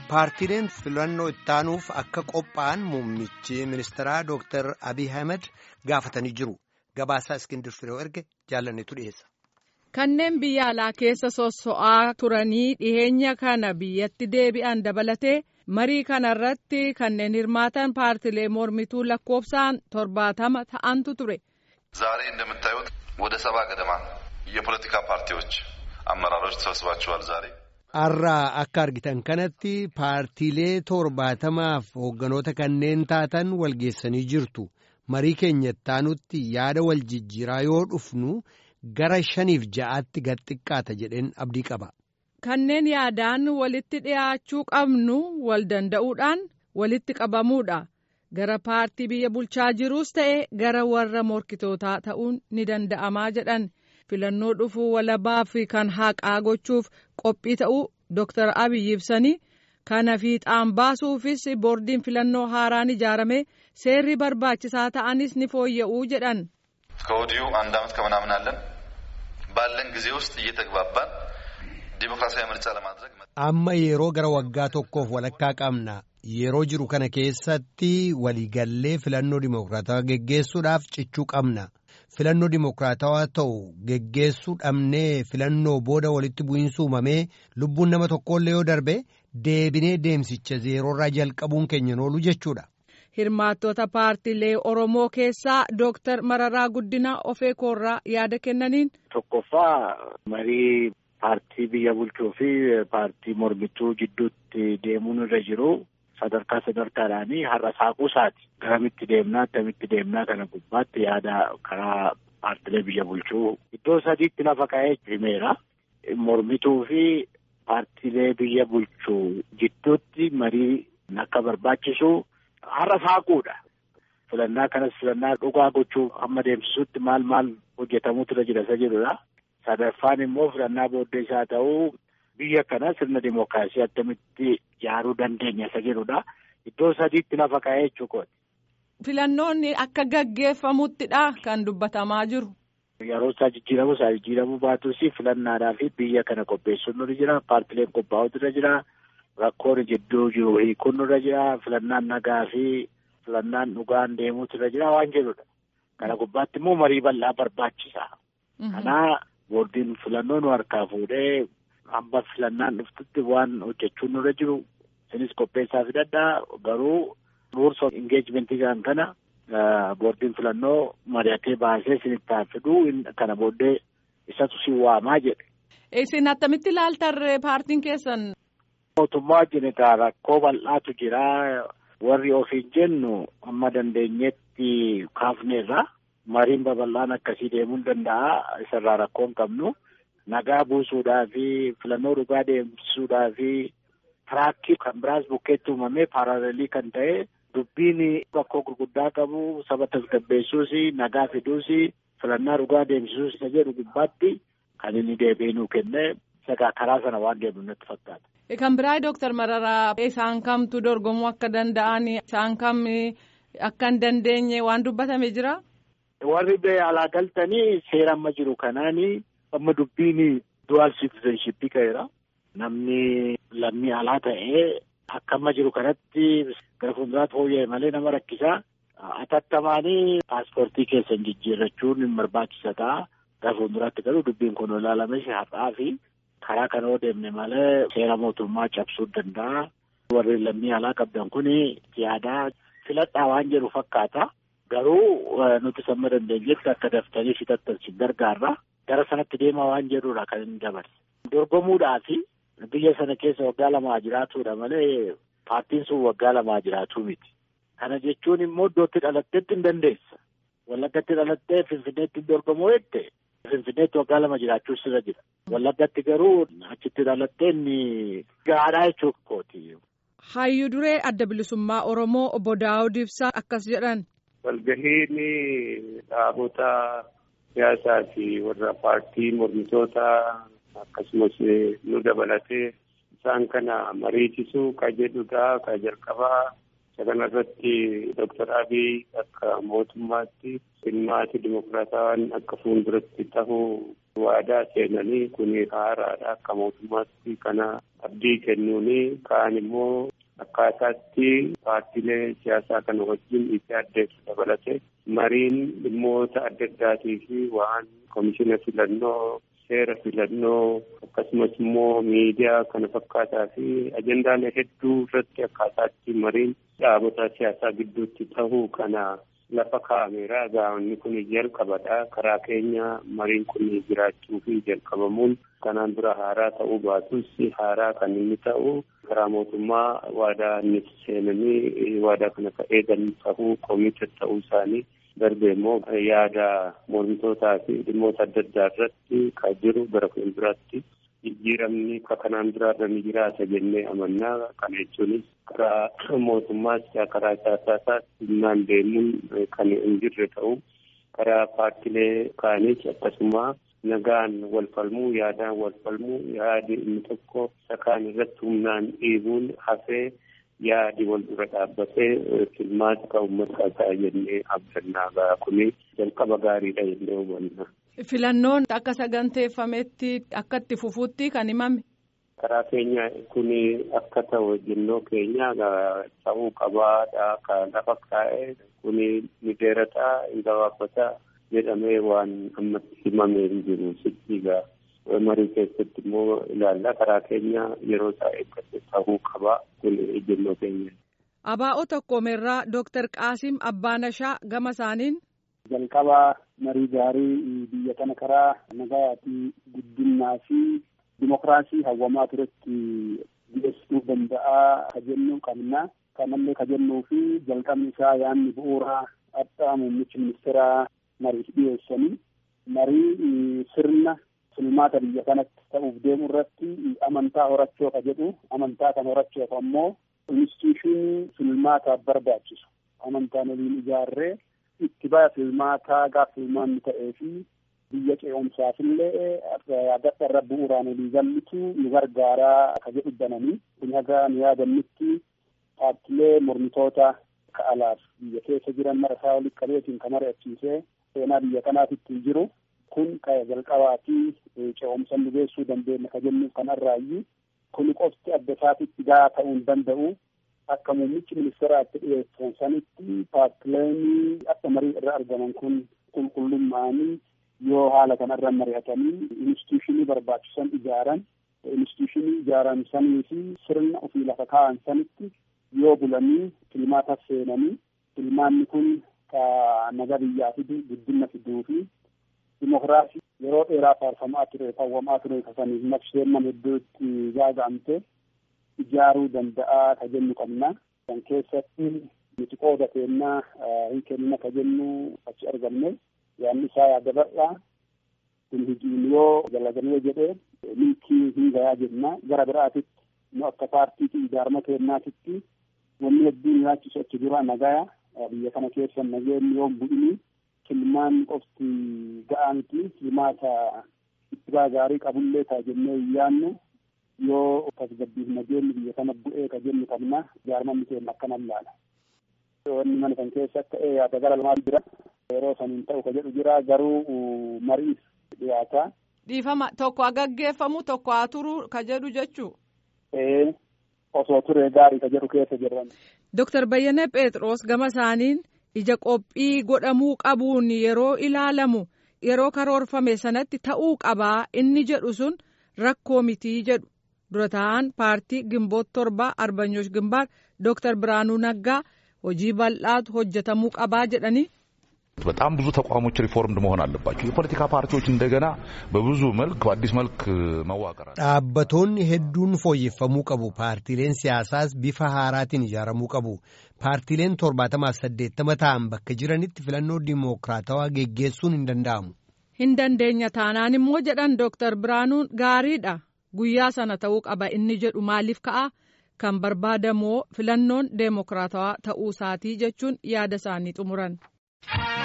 paartiileen filannoo ittaanuuf akka qophaa'an muummichi ministeeraa Dr. Abiy Ahmed gaafatanii jiru. Gabaasaa Iskindir Firoo erge jaalanneetu dhiyeessa. Kanneen biyya alaa keessa sosso'aa turanii dhiheenya kana biyyatti deebi'an dabalatee marii kana irratti kanneen hirmaatan paartilee mormituu lakkoofsaan torbaatama ta'antu ture. ዛሬ እንደምታዩት ወደ ሰባ ገደማ የፖለቲካ ፓርቲዎች አመራሮች ተሰብስባችኋል ዛሬ Har'aa akka argitan kanatti paartiilee torbaatamaaf hoogganoota kanneen taatan walgeessanii jirtu. Marii keenya ittaanutti yaada wal jijjiiraa yoo dhufnu gara shaniif ja'aatti gad xiqqaata jedheen abdii qaba. Kanneen yaadaan walitti dhiyaachuu qabnu wal danda'uudhaan walitti qabamuudha. Gara paartii biyya bulchaa jiruus ta'e gara warra morkitootaa ta'uun ni danda'amaa jedhan. filannoo dhufuu walabaa fi kan haqaa gochuuf qophii ta'uu Dr. Abiy ibsanii kana fiixaan baasuufis boordiin filannoo haaraan ijaarame seerri barbaachisaa ta'anis ni fooyya'uu jedhan. ከወዲሁ አንድ ዓመት ከምናምን አለን ባለን ጊዜ ውስጥ እየተግባባን ዲሞክራሲያዊ ምርጫ ለማድረግ Amma yeroo gara waggaa tokkoof walakkaa qabna. Yeroo jiru kana keessatti waliigallee filannoo dimokiraatawaa geggeessuudhaaf cichuu qabna. Filannoo dimokiraatawaa ta'u geggeessuu dhabnee filannoo booda walitti bu'iinsa uumamee lubbuun nama tokkollee yoo darbe deebinee deemsicha zeeroorraa jalqabuun keenya oolu jechuudha. Hirmaattota paartiilee Oromoo keessaa Dooktar Mararaa Guddinaa Ofeekoorraa yaada kennaniin. Tokkoffaa marii paartii biyya bulchuu fi paartii mormituu jidduutti deemuun irra jiru. sadarkaa sadarkaadhaanii har'a saaquusaati garamitti deemnaa akkamitti deemnaa kana gubbaatti yaada karaa paartilee biyya bulchuu iddoo sadiitti lafa ka'ee himeera mormituu fi paartilee biyya bulchuu jidduutti marii akka barbaachisu har'a saaquudha filannaa kanas filannaa dhugaa gochuu amma deemsisuutti maal maal hojjetamuutu irra jira isa jedhudha sadaffaan immoo filannaa booddee isaa ta'uu biyya kana sirna dimookiraasii akkamitti ijaaruu dandeenya isa jedhudha. Iddoo sadiitti lafa ka'ee jechuudha. Filannoonni akka gaggeeffamuttidha kan dubbatamaa jiru. Yeroo isaa jijjiiramu isaa jijjiiramuu baatus filannaadhaa fi biyya kana qopheessuun nurra jira. Paartileen qophaa'utu irra jira. Rakkoon jidduu jiru hiikuun nurra jira. Filannaan nagaa fi filannaan dhugaan deemuutu irra jira waan jedhudha. Kana gubbaatti immoo marii bal'aa barbaachisa. Kana boordiin filannoo nu harkaa fuudhee hamba filannaan dhuftutti waan hojjechuun nurra jiru isinis qopheessaa fidadhaa garuu rules of engagement kan kana boordiin filannoo mari'atee baasee isinitti fiduu kana booddee isatu si waamaa jedhe. Isin attamitti ilaaltarree paartiin keessan? Mootummaa wajjin egaa rakkoo bal'aatu jira warri ofiin jennu amma dandeenyetti kaafneerra mariin babal'aan akkasii deemuu danda'a isarraa rakkoo hin qabnu. nagaa buusuudhaa fi filannoo dhugaa deemsisuudhaa fi tiraakii kan biraas bukkeetti uumamee paaraalelii kan ta'e dubbiin rakkoo gurguddaa qabu saba tasgabbeessuus nagaa fiduus filannaa dhugaa deemsisuus isa jedhu gubbaatti kan inni deebi'ee nuu kenne sagaa karaa sana waan deemnu natti fakkaata. Kan biraa Dooktar Mararaa isaan kamtu dorgomuu akka danda'an isaan kam akka hin dandeenye waan dubbatame jira. Warri biyya alaa galtanii seera amma jiru kanaanii. amma dubbiin dual citizenship ka'eera. Namni lammii alaa ta'ee akka amma jiru kanatti gara fuulduraatti fooyya'e malee nama rakkisaa. Atattamaanii paaspoortii keessan jijjiirrachuun hin barbaachisa ta'a. Gara fuulduraatti garuu dubbiin kun ilaalame har'aa fi karaa kana yoo deemne malee seera mootummaa cabsuu danda'a. Warri lammii alaa qabdan kun yaadaa filadhaa waan jedhu fakkaata. Garuu nuti samma dandeenyetti akka daftanii fixattan si gargaarra. gara sanatti deemaa waan jedhudha kan inni dabarse. Dorgomuudhaa fi biyya sana keessa waggaa lamaa jiraatudha malee paartiin sun waggaa lamaa jiraatuu miti. Kana jechuun immoo iddootti dhalatteetti hin dandeessa. Wallaggatti dhalattee Finfinneetti dorgomuu jette Finfinneetti waggaa lama jiraachuu sirra jira. Wallaggatti garuu achitti dhalattee inni gaadhaa jechuu kooti. Hayyuu duree adda bilisummaa Oromoo obbo Daawud Ibsaa akkas jedhan. Walgahiin dhaabota siyaasaa fi warra paartii mormitootaa akkasumas nu dabalatee isaan kana mariisisuu ka jedhudha ka jalqabaa isa kanarratti Dr. Abiy akka mootummaatti dhimmaati dimokiraatawaan akka fuulduratti tahuu waadaa seenanii kun haaraadha akka mootummaatti kana abdii kennuuni kaan immoo akkaataatti paartiilee siyaasaa kana wajjin itti addeessu dabalate mariin dhimmoota adda addaatii fi waan komishina filannoo seera filannoo akkasumas immoo miidiyaa kana fakkaataa fi ajendaalee hedduu irratti akkaataatti mariin dhaabota siyaasaa gidduutti tahuu kana lafa kaa'ameera gaa'onni kun jalqabadha karaa keenya mariin kun jiraachuu fi jalqabamuun kanaan dura haaraa ta'uu baatus haaraa kan inni ta'u karaa mootummaa waadaa inni seenanii waadaa kana ka eegan tahuu koomite ta'uu isaanii darbe immoo yaada mormitootaa fi dhimmoota adda addaa irratti kan jiru gara fuulduraatti jijjiiramni ka kanaan duraarra ni jiraata jennee amannaa kana jechuunis karaa mootummaas karaa siyaasaas humnaan deemuun kan hin jirre ta'u karaa paartilee kaanis akkasuma nagaan wal falmuu yaadaan wal falmuu yaadi inni tokko sakaan irratti humnaan dhiibuun hafee yaadi wal dura dhaabbatee filmaata kan uummata ta'a jennee abdannaa ga'a kuni jalqaba gaariidha jennee hubanna. Filannoon akka saganteeffametti akka itti fufuutti kan himame. Karaa keenya kun akka ta'u jennoo keenya ta'uu qabaadha kan lafa kaa'e kun ni dheerataa hin gabaabbataa jedhamee waan ammatti himamee hin jiru sichiigaa. marii keessatti immoo ilaalla karaa keenya yeroo isaa eeggate ta'uu qaba kun ejjennoo keenya. Abaa'oo tokkoomerraa Dooktar Qaasim Abbaanashaa gama isaaniin. Jalqaba marii gaarii biyya kana karaa nagaa fi guddinaa fi dimokiraasii hawwamaa turetti dhiyeessuu danda'a ka jennu qabna. Kanallee ka jennuu fi jalqabni isaa yaanni bu'uuraa addaa muummichi ministeeraa mariif dhiyeessanii marii sirna filmaata biyya kanatti ta'uuf deemu irratti amantaa horachoo ka jedhu amantaa kan horachoof ammoo instituushinii filmaataaf barbaachisu amantaan waliin ijaarree itti baya filmaataa gaaf filmaanni ta'ee fi biyya ce'umsaafillee gadda irra bu'uuraan walii gallitu nu gargaaraa ka jedhu bananii kun haga nu yaadannutti paartilee mormitoota ka alaaf biyya keessa jiran marasaa walitti qabeetiin ka mari'achiisee seenaa biyya kanaatitti jiru kun kaya jalqabaa fi ce'umsa nu geessuu dandeenya ka jennuuf kanarraayyuu kun qofti adda isaatitti gaa ta'uu hin danda'u akka muummichi ministeeraatti dhiyeessan sanitti paartileen akka marii irra argaman kun qulqullummaanii yoo haala kanarra mari'atanii instituushinii barbaachisan ijaaran instituushinii ijaaran sanii fi sirna ofii lafa kaa'an sanitti yoo bulanii filmaata seenanii filmaanni kun ka naga biyyaa fidu guddina fiduu fi dimokiraasii yeroo dheeraa faarfamaa ture hawwamaa ture kasaniif naqsheen nama hedduutti gaaga'amte ijaaruu danda'a ka jennu qabna. Kan keessatti nuti qooda keennaa hin kennina ka jennu achi argamne yaanni isaa yaada bal'aa kun hojiin yoo dalagamee jedhee milkii hin gayaa jenna gara biraatitti nu akka paartiitti ijaarama keennaatitti wanni hedduun nyaachisu achi dura nagaya biyya kana keessa nageenyi yoo bu'ini filmaan qofti ga'aa miti filmaata ittibaa gaarii qabullee taa jennee hin yaannu yoo tasgabbiif nageenyi biyya kana bu'ee ka jennu qabna ijaaramanni keenya akkanan laala. Wanni mana kan keessa ta'e yaada gara lamaa jira yeroo saniin ta'u ka jedhu jira garuu mariif dhiyaata. Dhiifama tokko haa gaggeeffamu tokko haa turu ka jedhu jechuu. Ee osoo turee gaarii ka jedhu keessa jiran. Dooktar Bayyana Phexros gama isaaniin ija qophii godhamuu qabuun yeroo ilaalamu yeroo karoorfame sanatti ta'uu qabaa inni jedhu sun rakkoo mitii jedhu dura ta'an paartii gimboot torba arbanyoosh gimbaar dooktar Biraanuu Naggaa hojii bal'aatu hojjetamuu qabaa jedhanii. በጣም ብዙ ተቋሞች ሪፎርምድ መሆን አለባቸው። የፖለቲካ ፓርቲዎች እንደገና በብዙ መልክ በአዲስ መልክ መዋቀር dhaabbattoonni hedduun fooyyeffamuu qabu paartiileen siyaasaas bifa haaraatiin ijaaramuu qabu paartiileen torbaatamaaf saddeettama ta'an bakka jiranitti filannoo dimookiraatawaa geggeessuun hin danda'amu. hin dandeenya taanaan immoo jedhan dooktar biraanuun gaariidha guyyaa sana ta'uu qaba inni jedhu maaliif ka'a kan barbaadamoo filannoon deemokiraatawaa ta'uu isaatii jechuun yaada isaanii xumuran.